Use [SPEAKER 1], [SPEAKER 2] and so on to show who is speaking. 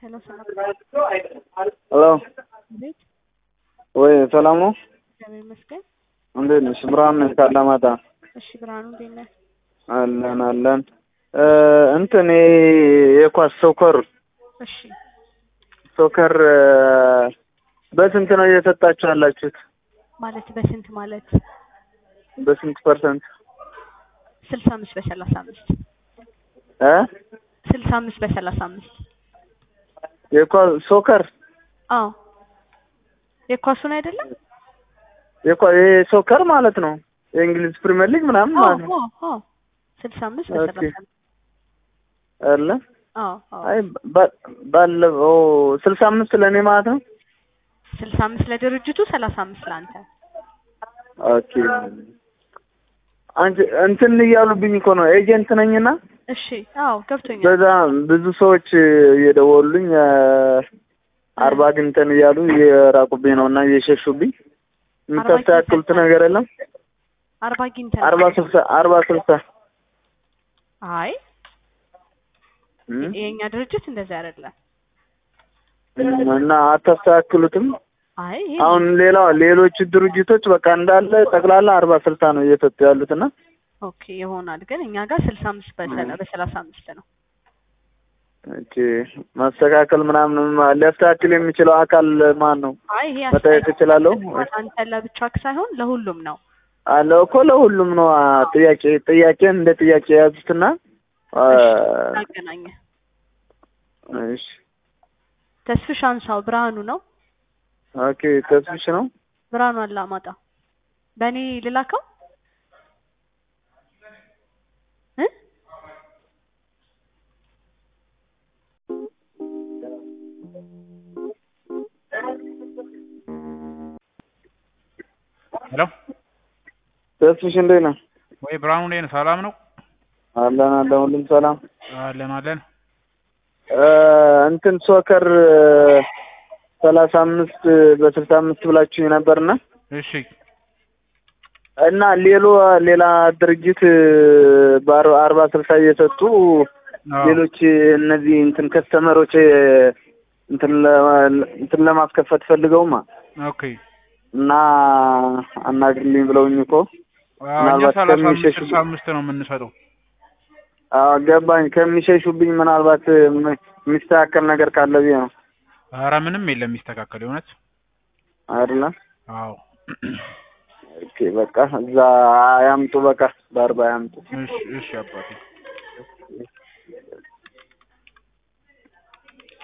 [SPEAKER 1] ሄሎ ሰላም
[SPEAKER 2] ሄሎ
[SPEAKER 1] እንዴት?
[SPEAKER 2] ወይ ሰላም ነው?
[SPEAKER 1] እግዚአብሔር ይመስገን።
[SPEAKER 2] እንዴት ነሽ? ብርሃን ነኝ ካላማጣ።
[SPEAKER 1] እሺ ብርሃኑ እንዴት ነህ?
[SPEAKER 2] አለን አለን። እንትን ይሄ የኳስ ሶከር
[SPEAKER 1] እሺ
[SPEAKER 2] ሶከር በስንት ነው እየሰጣችሁ ያላችሁት?
[SPEAKER 1] ማለት በስንት ማለት
[SPEAKER 2] በስንት ፐርሰንት
[SPEAKER 1] ስልሳ አምስት በሰላሳ አምስት
[SPEAKER 2] እ
[SPEAKER 1] ስልሳ አምስት በሰላሳ አምስት
[SPEAKER 2] የኳስ ሶከር
[SPEAKER 1] አዎ የኳሱን አይደለም
[SPEAKER 2] የኳ- ይሄ ሶከር ማለት ነው የእንግሊዝ ፕሪሚየር ሊግ ምናምን ማለት ነው
[SPEAKER 1] ስልሳ አምስት
[SPEAKER 2] ኦኬ።
[SPEAKER 1] በሰላሳ አምስት
[SPEAKER 2] አለ
[SPEAKER 1] አዎ አዎ
[SPEAKER 2] አይ ባ- ባለፈው ስልሳ አምስት ለእኔ ማለት ነው።
[SPEAKER 1] ስልሳ አምስት ለድርጅቱ ሰላሳ አምስት ለአንተ
[SPEAKER 2] ኦኬ አንቺ እንትን እያሉብኝ እኮ ነው ኤጀንት ነኝና
[SPEAKER 1] እሺ አዎ ገብቶኛል
[SPEAKER 2] በዛ ብዙ ሰዎች እየደወሉልኝ አርባ ግንተን እያሉ እየራቁብኝ ነው እና እየሸሹብኝ የምታስተካክሉት ነገር የለም?
[SPEAKER 1] አርባ ጊንተን
[SPEAKER 2] አርባ ስልሳ አርባ ስልሳ
[SPEAKER 1] አይ
[SPEAKER 2] እም?
[SPEAKER 1] የኛ ድርጅት እንደዚህ አይደለም
[SPEAKER 2] እና አታስተካክሉትም?
[SPEAKER 1] አይ ይሄ
[SPEAKER 2] አሁን ሌላ ሌሎች ድርጅቶች በቃ እንዳለ ጠቅላላ አርባ ስልሳ ነው እየሰጡ ያሉት እና
[SPEAKER 1] ኦኬ ይሆናል ግን እኛ ጋር ስልሳ አምስት በሰላ በሰላሳ አምስት ነው
[SPEAKER 2] ኦኬ ማስተካከል ምናምን ሊያስተካክል የሚችለው አካል ማን ነው?
[SPEAKER 1] አይ ይሄ
[SPEAKER 2] መጠየቅ እችላለሁ?
[SPEAKER 1] አንተ ለብቻ ሳይሆን ለሁሉም ነው
[SPEAKER 2] አለ እኮ ለሁሉም ነው አ፣ ጥያቄ ጥያቄ እንደ ጥያቄ የያዙትና አ፣
[SPEAKER 1] አገናኘ
[SPEAKER 2] እሺ
[SPEAKER 1] ተስፍሽ አንሳው ብርሃኑ ነው
[SPEAKER 2] ኦኬ ተስፍሽ ነው
[SPEAKER 1] ብርሃኑ አላማጣ በእኔ ልላከው እ
[SPEAKER 3] ሄሎ
[SPEAKER 2] ተስፍሽ እንዴት ነህ?
[SPEAKER 3] ወይ ብርሃኑ እንዴት ነህ? ሰላም ነው?
[SPEAKER 2] አለን አለን ሁሉም ሰላም
[SPEAKER 3] አለን አለን።
[SPEAKER 2] እ፣ እንትን ሶከር ሰላሳ አምስት በስልሳ አምስት ብላችሁ ነበርና
[SPEAKER 3] እሺ
[SPEAKER 2] እና ሌሎ ሌላ ድርጅት በአርባ አርባ ስልሳ እየሰጡ
[SPEAKER 3] አዎ።
[SPEAKER 2] ሌሎች እነዚህ እንትን ከስተመሮች እንትን ለ- እንትን ለማስከፈት ፈልገውማ
[SPEAKER 3] ኦኬ
[SPEAKER 2] እና አናግርልኝ ብለውኝ እኮ
[SPEAKER 3] አዎ፣ እኛ
[SPEAKER 2] ምናልባት
[SPEAKER 3] ሰላሳ አምስት
[SPEAKER 2] ከሚሸሹ-
[SPEAKER 3] ስልሳ አምስት ነው የምንሰጠው።
[SPEAKER 2] አዎ ገባኝ። ከሚሸሹብኝ ምናልባት ም- የሚስተካከል ነገር ካለ ብዬ ነው
[SPEAKER 3] ኧረ ምንም የለም የሚስተካከል የእውነት
[SPEAKER 2] አይደለ?
[SPEAKER 3] አዎ።
[SPEAKER 2] ኦኬ በቃ እዛ ያምጡ፣ በቃ በአርባ ያምጡ።
[SPEAKER 3] እሺ እሺ አባቴ